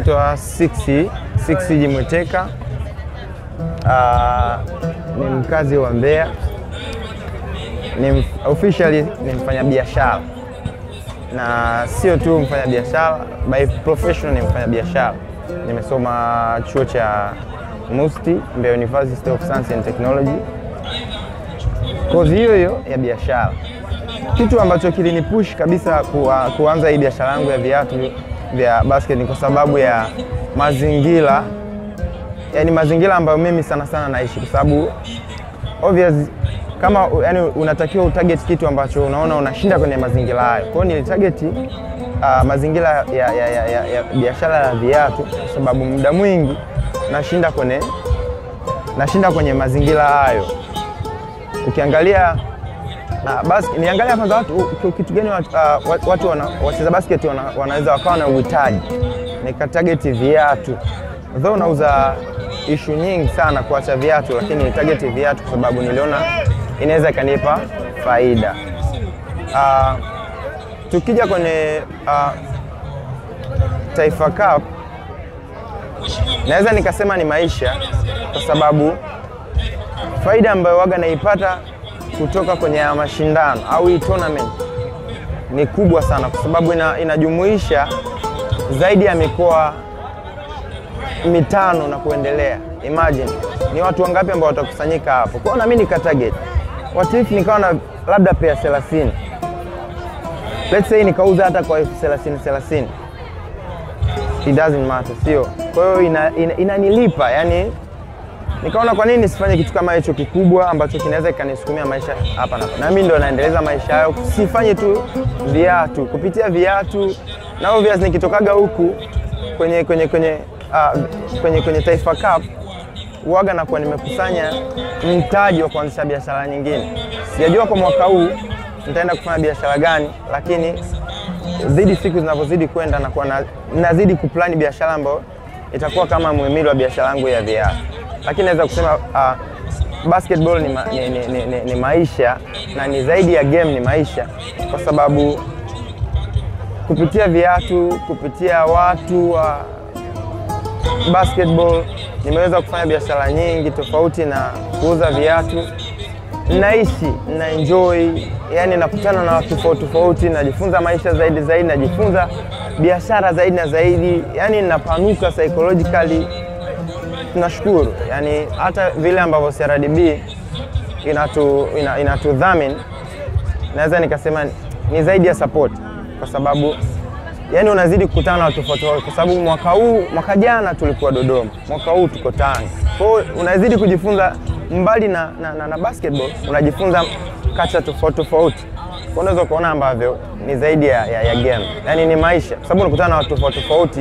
naitwa Sixi Sixi Jimweteka. Ah, ni mkazi wa Mbeya, ni mf- officially ni mfanyabiashara na sio tu mfanyabiashara, by professional ni mfanyabiashara. Nimesoma chuo cha MUST Mbeya University of Science and Technology, kozi hiyo hiyo ya biashara. Kitu ambacho kilinipush kabisa kuwa, kuanza hii biashara yangu ya viatu vya basket ni kwa sababu ya mazingira, yani mazingira ambayo mimi sana sana naishi, kwa sababu obvious kama yani unatakiwa utarget kitu ambacho unaona unashinda kwenye mazingira hayo. Kwa hiyo nilitarget uh, mazingira ya, ya, ya, ya, ya biashara ya viatu kwa sababu muda mwingi nashinda kwenye nashinda kwenye mazingira hayo. Ukiangalia na basi niangalia kwanza watu ki- kitu gani watu, uh, watu- watu wana, wacheza basket wana, wanaweza wakawa na uhitaji, nikatarget viatu though nauza ishu nyingi sana kuacha viatu, lakini nitarget viatu kwa sababu niliona inaweza ikanipa faida. Uh, tukija kwenye uh, Taifa Cup naweza nikasema ni maisha, kwa sababu faida ambayo waga naipata kutoka kwenye haya mashindano au hii tournament ni kubwa sana, kwa sababu ina, inajumuisha zaidi ya mikoa mitano na kuendelea. Imagine ni watu wangapi ambao watakusanyika hapo. Kwa hiyo na mimi nika target what if nikawa na labda pea 30 let's say nikauza hata kwa elfu 30 30 it doesn't matter, sio? Kwa hiyo inanilipa ina, inanilipa, yani nikaona kwa nini nisifanye kitu kama hicho kikubwa ambacho kinaweza kikanisukumia maisha hapa na hapa. Na mimi ndo naendeleza maisha hayo, sifanye tu viatu, kupitia viatu na obvious nikitokaga huku kwenye kwenye kwenye uh, kwenye kwenye Taifa Cup huwaga nakuwa nimekusanya mtaji wa kuanzisha biashara nyingine. Sijajua kwa mwaka huu nitaenda kufanya biashara gani, lakini zidi siku zinavyozidi kwenda nakuwa na, nazidi kuplani biashara ambayo itakuwa kama muhimili wa biashara yangu ya viatu, lakini naweza kusema uh, basketball ni, ma, ni, ni, ni, ni, ni maisha na ni zaidi ya game, ni maisha kwa sababu kupitia viatu, kupitia watu wa basketball nimeweza kufanya biashara nyingi tofauti na kuuza viatu. Naishi na enjoy, yani nakutana na watu tofauti tofauti, najifunza maisha zaidi zaidi, najifunza biashara zaidi na zaidi, yani napanuka psychologically. Tunashukuru yani hata vile ambavyo CRDB inatu, ina, inatudhamini naweza nikasema ni zaidi ya support kwa sababu yani unazidi kukutana na watu tofauti tofauti, kwa sababu mwaka huu, mwaka jana tulikuwa Dodoma, mwaka huu tuko Tanga. Kwa hiyo unazidi kujifunza mbali na, na, na, na basketball, unajifunza kacha tofauti tofauti. Kwa unaweza kuona ambavyo ni zaidi ya, ya, ya game, yani ni maisha, kwa sababu unakutana na watu tofauti tofauti,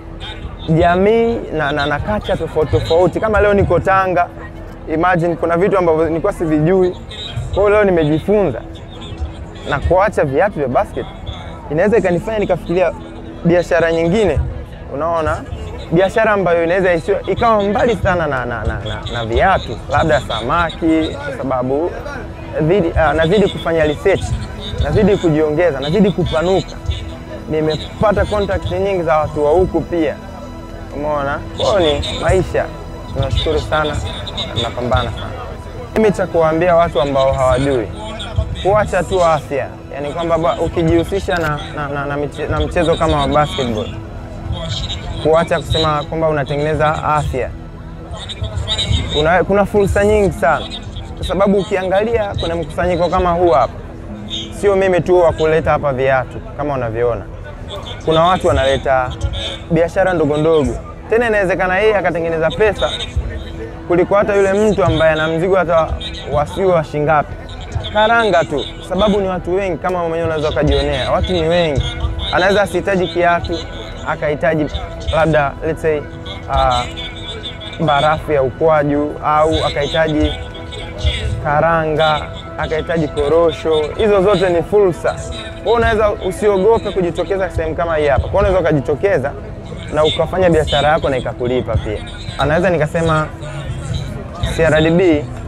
jamii na, na, na kacha tofauti tofauti. Kama leo niko Tanga, imagine kuna vitu ambavyo nilikuwa sivijui, kwa hiyo leo nimejifunza na kuacha viatu vya basket inaweza ikanifanya nikafikiria biashara nyingine, unaona, biashara ambayo inaweza isiwe ikawa mbali sana na, na, na, na, na viatu, labda samaki, kwa sababu zidi, uh, nazidi kufanya research, nazidi kujiongeza, nazidi kupanuka. Nimepata contact nyingi za watu wa huku pia, umeona. Kwa hiyo ni maisha, tunashukuru sana, tunapambana sana. Mimi cha kuwaambia watu ambao hawajui kuacha tu afya, yani kwamba ba- ukijihusisha na, na, na, na, miche, na mchezo kama wa basketball, kuacha kusema kwamba unatengeneza afya. Una, kuna fursa nyingi sana, kwa sababu ukiangalia kuna mkusanyiko kama huu hapa, sio mimi tu wa kuleta hapa viatu kama unavyoona, kuna watu wanaleta biashara ndogo ndogo, tena inawezekana yeye akatengeneza pesa kuliko hata yule mtu ambaye ana mzigo hata wasiwe wa shingapi karanga tu, sababu ni watu wengi, kama mwenyewe unaweza ukajionea, watu ni wengi. Anaweza asihitaji kiatu, akahitaji labda let's say uh, barafu ya ukwaju au akahitaji karanga, akahitaji korosho. Hizo zote ni fursa. Kwa hiyo unaweza usiogope kujitokeza sehemu kama hii hapa. Kwa hiyo unaweza ukajitokeza na ukafanya biashara yako na ikakulipa pia. Anaweza nikasema CRDB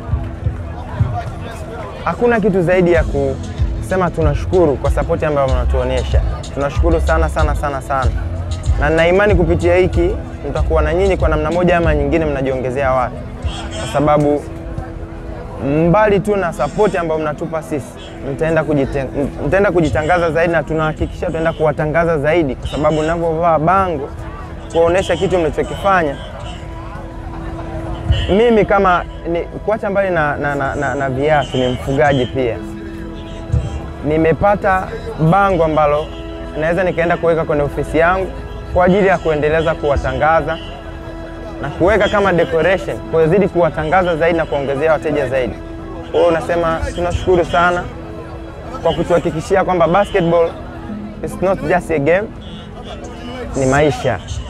hakuna kitu zaidi ya kusema tunashukuru kwa sapoti ambayo mnatuonyesha. Tunashukuru sana sana sana sana, na nina imani kupitia hiki mtakuwa na nyinyi kwa namna moja ama nyingine mnajiongezea watu, kwa sababu mbali tu na sapoti ambayo mnatupa sisi, mtaenda kujiten- mtaenda kujitangaza zaidi, na tunahakikisha tutaenda kuwatangaza zaidi, kwa sababu ninavyovaa bango kuonesha kitu mlichokifanya mimi kama ni, kuacha mbali na, na, na, na, na viatu, ni mfugaji pia. Nimepata bango ambalo naweza nikaenda kuweka kwenye ofisi yangu kwa ajili ya kuendeleza kuwatangaza na kuweka kama decoration kuzidi kuwatangaza zaidi na kuongezea wateja zaidi. Kwa hiyo unasema tunashukuru sana kwa kutuhakikishia kwamba basketball is not just a game, ni maisha.